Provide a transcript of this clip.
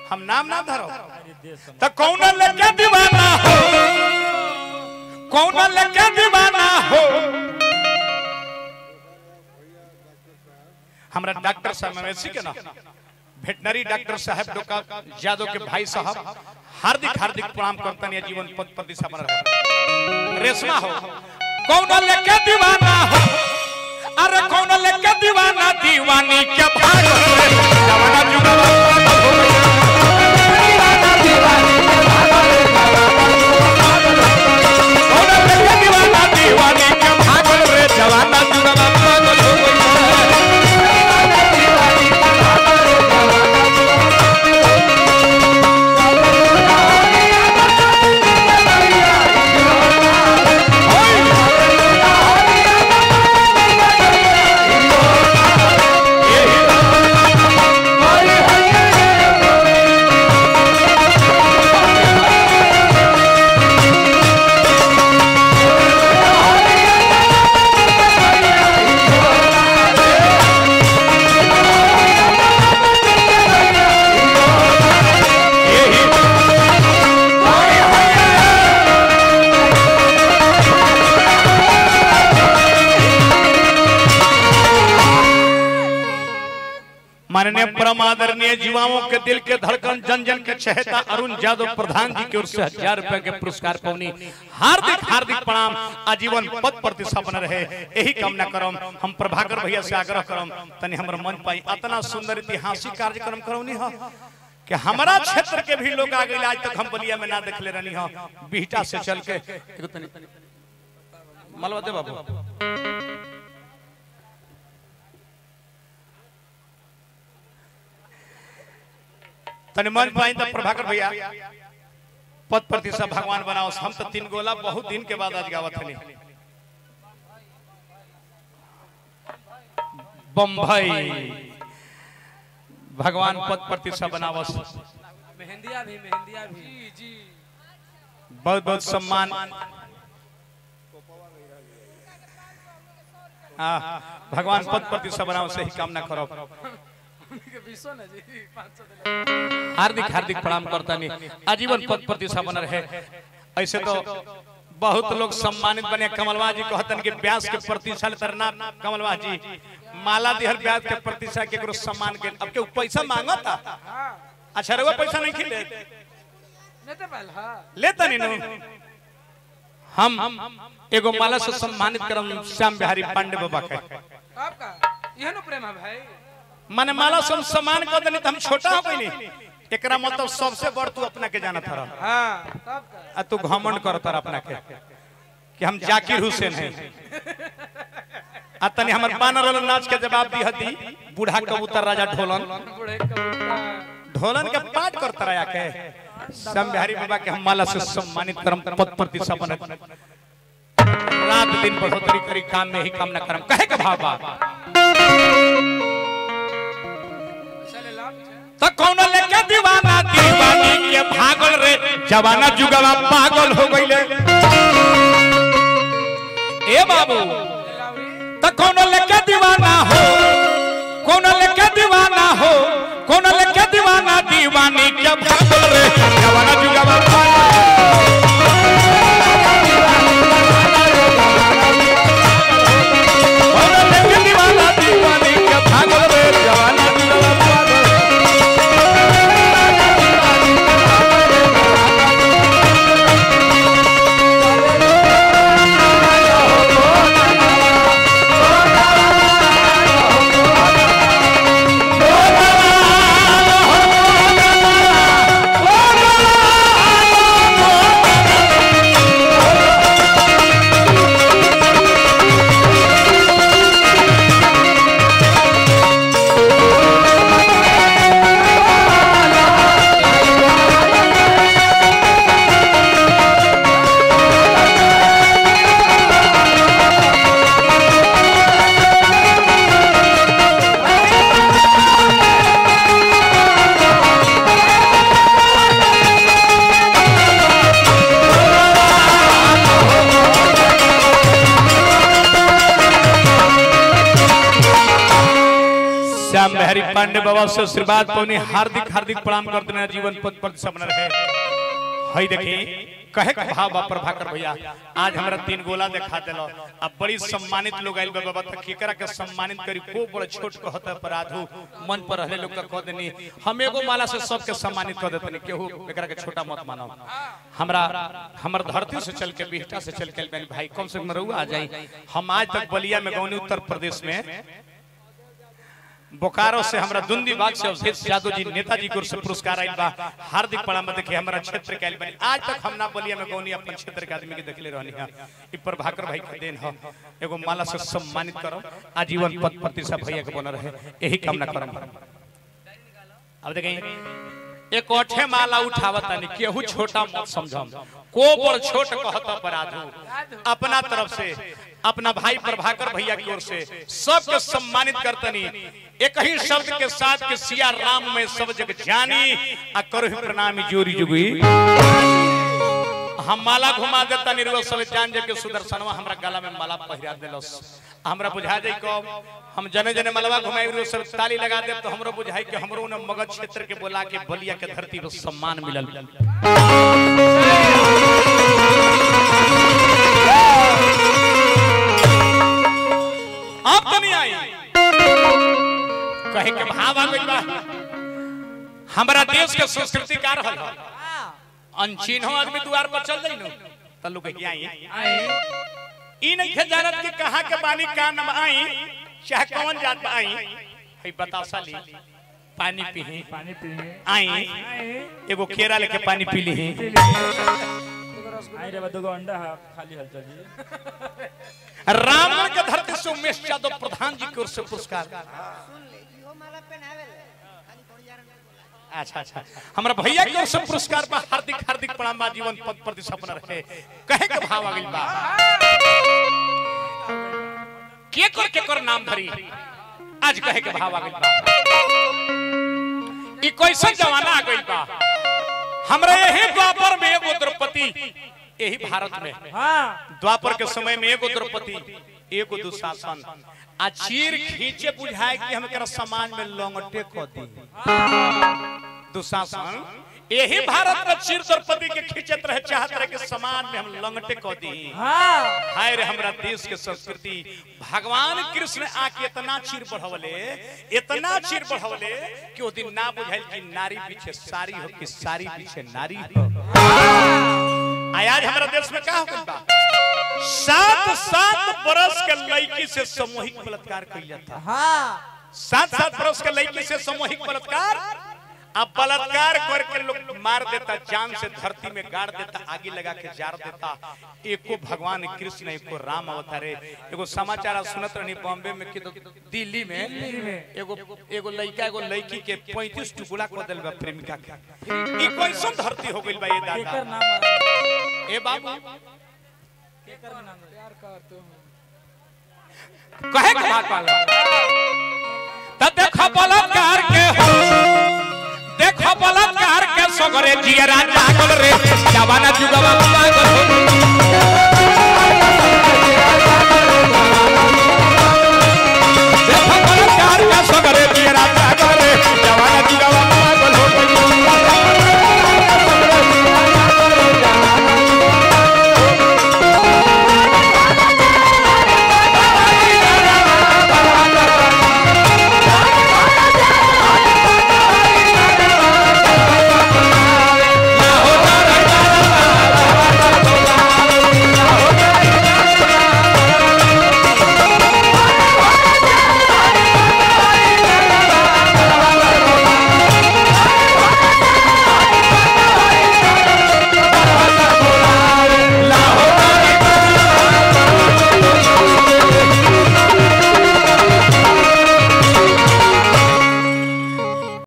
हम नाम ना धरो तो कौन लेके दीवाना हो कौन लेके दीवाना हो हमरा डॉक्टर साहब मवेशी के ना वेटनरी डॉक्टर साहब डोका यादव के भाई साहब हार्दिक हार्दिक प्रणाम करतन या जीवन पद प्रतिष्ठा बन रहा रेशमा हो कौन लेके दीवाना हो अरे कौन लेके दीवाना दीवानी के भाग जवाना जुगवा कौन लेके दीवाना दीवानी के भाग रे जवाना जुगवा पागल हो गइल माननीय परम आदरणीय युवाओं के दिल के धड़कन जन जन के चहेता अरुण यादव प्रधान जी की ओर से हजार रुपए के पुरस्कार पौनी हार्दिक हार्दिक प्रणाम आजीवन पद प्रतिष्ठा बन रहे यही कामना करम हम प्रभाकर भैया से आग्रह करम तनी हमर मन पाई इतना सुंदर ऐतिहासिक कार्यक्रम करौनी हो कि हमारा क्षेत्र के भी लोग आ गए आज तक हम बलिया में ना देख ले रहनी हो बिहटा से चल के एगो तनी मलवा दे बाबू तनी मन पाई तो प्रभाकर भैया पद प्रतिष्ठा भगवान बनाओ हम तो तीन गोला बहुत दिन के बाद आज गावत हनी बम्बई भगवान पद प्रतिष्ठा बनावस मेहंदिया भी मेहंदिया भी जी जी बहुत बहुत सम्मान हाँ भगवान पद प्रतिष्ठा बनाओ से ही कामना करो उनके बीसो ना जी पाँच सौ दिला हार्दिक हार्दिक प्रणाम करता नहीं आजीवन पद प्रतिष्ठा बन रहे ऐसे तो बहुत लोग सम्मानित बने कमलवा जी कहतन कि व्यास के प्रतिष्ठा तरना कमलवा जी माला दिहर व्यास के प्रतिष्ठा के करो सम्मान के अब के पैसा मांगता हाँ अच्छा रहुआ पैसा नहीं खिले नहीं तो पहले हाँ लेता नहीं नु हम एगो माला से सम्मानित करम श्याम बिहारी पांडे बाबा के आपका यह नो प्रेम है भाई माने माला से हम सम्मान कर देनी तो हम छोटा हो गई नहीं एकरा मतलब सबसे बड़ तू अपना के जाना था हाँ तब का आ तू घमंड करता अपना के कि हम जाकिर हुसैन हैं आ तनी हमर बानर वाला नाच के जवाब दी हती बूढ़ा कबूतर राजा ढोलन बूढ़े कबूतर ढोलन के पाठ करता रहा के श्याम बिहारी बाबा के हम माला से सम्मानित करम पद प्रतिष्ठा बनत रात दिन बढ़ोतरी करी काम में ही काम न करम कहे के भावा चले लाभ छे। त कौन लेके दीवाना दीवानी के भागल रे जवाना जुगवा पागल हो गइले ए बाबू लावरी त कौन लेके दीवाना हो कौन लेके दीवाना हो कौन लेके दीवाना दीवानी के भागल रे जवाना जुगवा पागल कौन लेके दीवाना दीवानी के भागल रे जवाना जुगवा पागल बिहारी पांडे बाबा से आशीर्वाद पौनी हार्दिक हार्दिक प्रणाम करते हैं जीवन पद पर सब रहे हई देखी कहे के भाव बा प्रभाकर भैया आज हमरा तीन गोला दिखा देलो अब बड़ी सम्मानित लोग आइल बा बाबा त केकरा के सम्मानित करी को बड़ छोट कहत अपराधु मन पर रहले लोग का कह देनी हम एगो माला से सबके सम्मानित कर देतनी केहू एकरा के छोटा मत मानो हमरा हमर धरती से चल के बिहटा से चल के आइल बानी भाई कम से कम रहुआ आ जाई हम आज तक बलिया में गौनी उत्तर प्रदेश में बोकारो से हमरा दुंदी बाग से अवधेश यादव जी नेताजी को से पुरस्कार आइल बा हार्दिक प्रणाम देखे हमरा क्षेत्र के आइल बानी आज तक हम ना बलिया में गौनी अपन क्षेत्र के आदमी के देखले रहनी है ई प्रभाकर भाई के देन ह एगो माला से सम्मानित करम आजीवन पद प्रतिष्ठा भैया के बनल रहे यही कामना करम अब देखें एक ओठे माला उठावत तानी केहू छोटा मत समझम को बड़ छोट कहत अपराधु अपना तरफ से अपना भाई प्रभाकर भैया की ओर से सबके सम्मानित करतनी एक ही शब्द के साथ के सिया राम में सब जग जानी आ करहु प्रणामी जोरी जुगी हम माला घुमा देता निर्वल सब जान जग के सुदर्शनवा हमरा गला में माला पहिरा देलस हमरा बुझा जाई कब हम जने जने मलवा घुमाई रो सब ताली लगा दे तो हमरो बुझाई कि हमरो ने मगध क्षेत्र के बोला के बलिया के धरती पर सम्मान मिलल अब तो नहीं आई कहे के भाव आ गइल बा हमरा देश के संस्कृति का रहल ह अनचिन्हो आदमी द्वार पर चल जाई नु त लोग के आई ई नहीं खे जानत कि कहां के बानी का नाम आई चाहे कौन जात बा आई हई बतासा ली पानी पीही पानी पिए आई एगो केरा लेके पानी पी ली आई रे दुगो अंडा है खाली हलचल जी रावण के धरती से उमेश यादव प्रधान जी की ओर से पुरस्कार अच्छा अच्छा हमारा भैया की ओर से पुरस्कार बा हार्दिक हार्दिक प्रणाम बा जीवन पद प्रति सपना रहे कहे के भाव आ गइल बा के कर के कर नाम धरी आज कहे के भाव आ गइल बा ई कैसन जमाना आ गइल बा हमरा यही द्वापर में एगो द्रौपदी यही भारत में हाँ द्वापर के समय में एगो द्रौपदी एगो दुशासन आ चीर खींचे बुझाए कि हम एकरा समाज में लंगटे क दी दुशासन यही भारत में चीर द्रौपदी के खींचत रहे चाहत रहे कि समाज में हम लंगटे क दी हाँ हाय रे हमरा देश के संस्कृति भगवान कृष्ण आके इतना चीर बढ़वले इतना चीर बढ़वले कि वो दिन ना बुझाइल कि नारी पीछे सारी हो कि सारी पीछे नारी हो आ आज हमारा देश में का हो गइल बा सात सात बरस के लड़की से सामूहिक बलात्कार कइल जाता हाँ सात सात बरस के लड़की से सामूहिक बलात्कार अब बलात्कार करके लोग मार देता जान से धरती में गाड़ देता आगे लगा के जार देता एको भगवान कृष्ण एको राम अवतारे एगो समाचार आप सुनत रहनी बॉम्बे में कि तो दिल्ली में एगो एगो लड़का एगो लड़की के 35 टुकड़ा कर देल बा प्रेमिका के ई कैसन धरती हो गइल बा ये केकर दादा नाम है? ए बाबू केकर नाम है? प्यार करते हो कहे के बात वाला त देखो बलात्कार के हो देखो बलात्कार के सगरे जियरा जागल रे जवाना जुगवा पागल हो